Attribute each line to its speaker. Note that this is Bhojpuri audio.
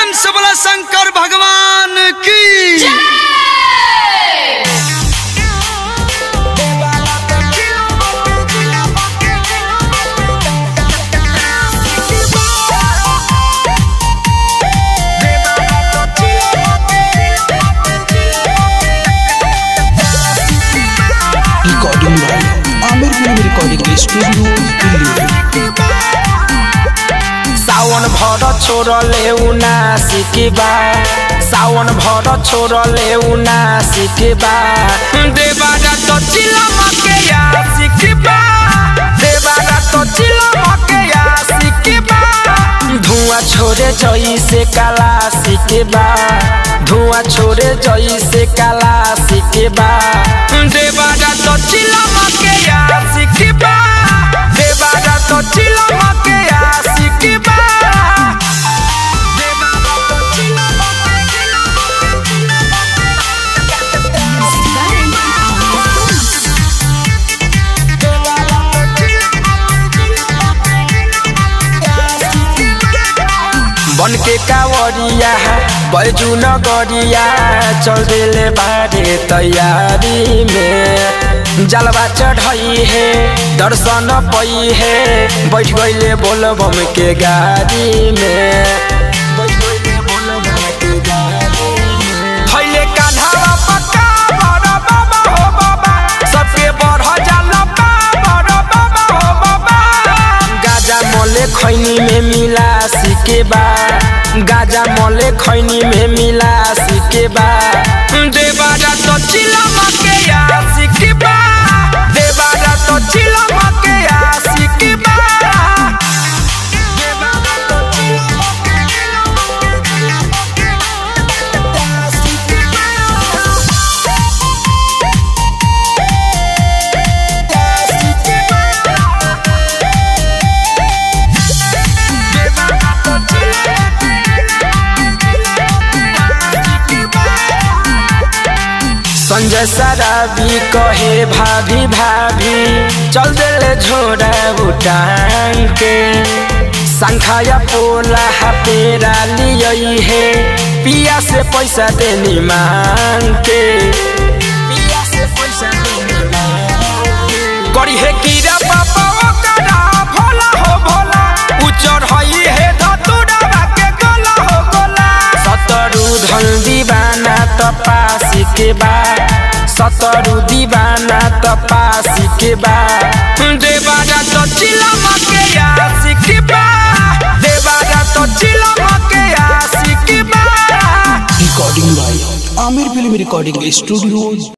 Speaker 1: प्रेम से बोला शंकर भगवान की
Speaker 2: recording by Aamir film recording studio Delhi
Speaker 3: सावन भर छोड़ले उना सिकेबा सावन भर छोड़ले उना सिकेबा देवारा तो चिलम के या सिकेबा देवारा तो चिलम के या सिकेबा धुआं छोड़े जई से काला सिकेबा धुआं छोड़े जई से काला सिकेबा देवारा तो चिलम के या सिकेबा देवारा तो चिलम के या सिकेबा बन के कावरिया बैजू नगरिया चल दिले बारे तैयारी में जलवा चढ़ई है दर्शन पई है बैठ गईले बोल बम के गाड़ी में बैठ गइले बोल बम के गाड़ी में। थैले कान्हावा पक्का बड़ बाबा हो बाबा सबके बढ़ जाला बड़ बाबा हो बाबा गाजा मले खैनी में मिला सिके बा गाजा मले खैनी में मिला सिके बा देवारा तो चिलम के या सिके बा देवारा तो चिलम के या सिके बा देवारा तो चिलम के या सिके संजय सराबी कहे भाभी भाभी चल दिले झोड़ा उठान के संखाया पोला पेरा लियई है पिया से पैसा देनी मांग के पिया से पैसा देनी मांग के। करी है कीरा पापा ओकरा भोला हो भोला उचर हई है धतुरा के गोला हो गोला सतरु धन दीवाना तपासी के बा सतरु दीवाना तपासी के बा देवारा तो चिलम के आसी के बा देवारा तो चिलम के आसी के बा
Speaker 2: recording by Aamir film recording studio